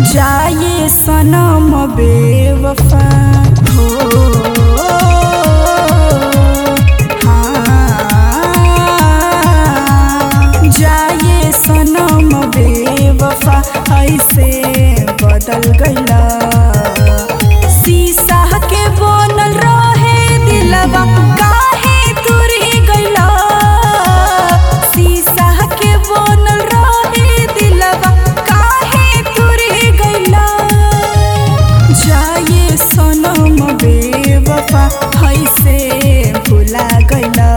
जाए सनम बेवफा हो हाँ, जाए सनम बेवफा ऐसे बदल गईला शीशा के बनल रहे दिलवा काहे तुरी गईला शीशा के बनल रहे दिलवा काहे तुरी गईला जाए सनम बेवफा ऐसे भुला गईला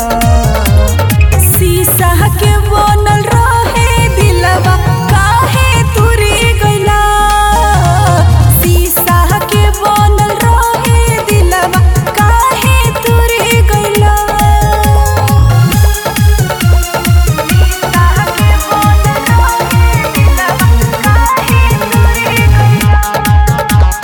शीशा के बनल रहे दिलवा काहे तुरी गईला शीशा के बनल रहे दिलवा काहे तुरी गईला शीशा के बनल रहे दिलवा काहे तुरी गईला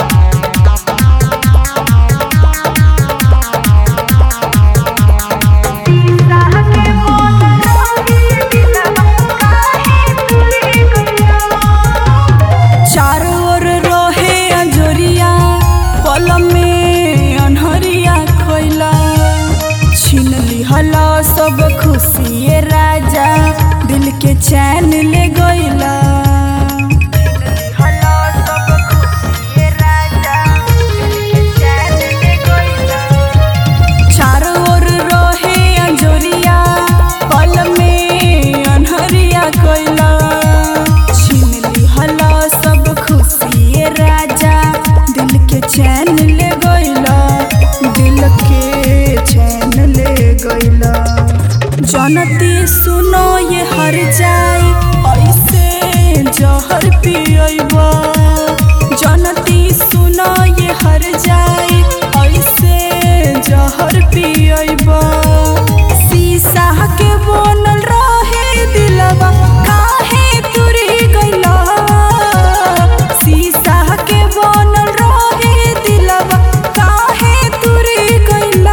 चारों ओर रहे अंजोरिया पल में अनहरिया खोइला छीन लिहला सब खुशिए राजा दिल के चैन ले गइला चारों ओर रहे अंजोरिया पल में अनहरिया कोइला छीन लिहला सब खुशिए राजा दिल के चैन ले गइला दिल के चैन ले गइला जनती सुनो ये हर जाई ऐसे जहर पियबा जनती सुनो ये हर जाई ऐसे जहर पियबा शीशा के बनल रहे दिलवा काहे तुरी गइला शीशा के बनल रहे दिलवा काहे तुरी गइला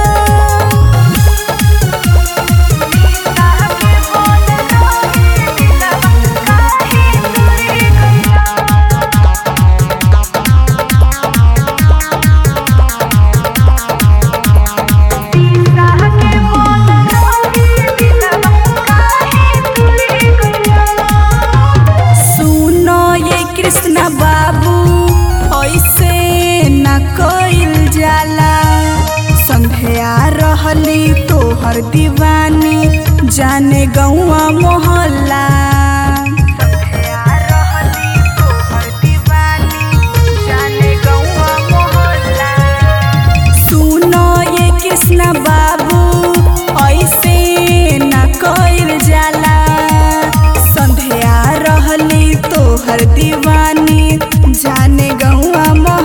सुनो ये कृष्ण बाबू ऐसे न कइल जाला संध्या रहली तोहर दीवानी जाने गौआ मोहल्ला सुनो ये कृष्ण बाबू ऐसे न कइल जाला संध्या रहली तोहर दीवानी जाने गौआ मोहल्ला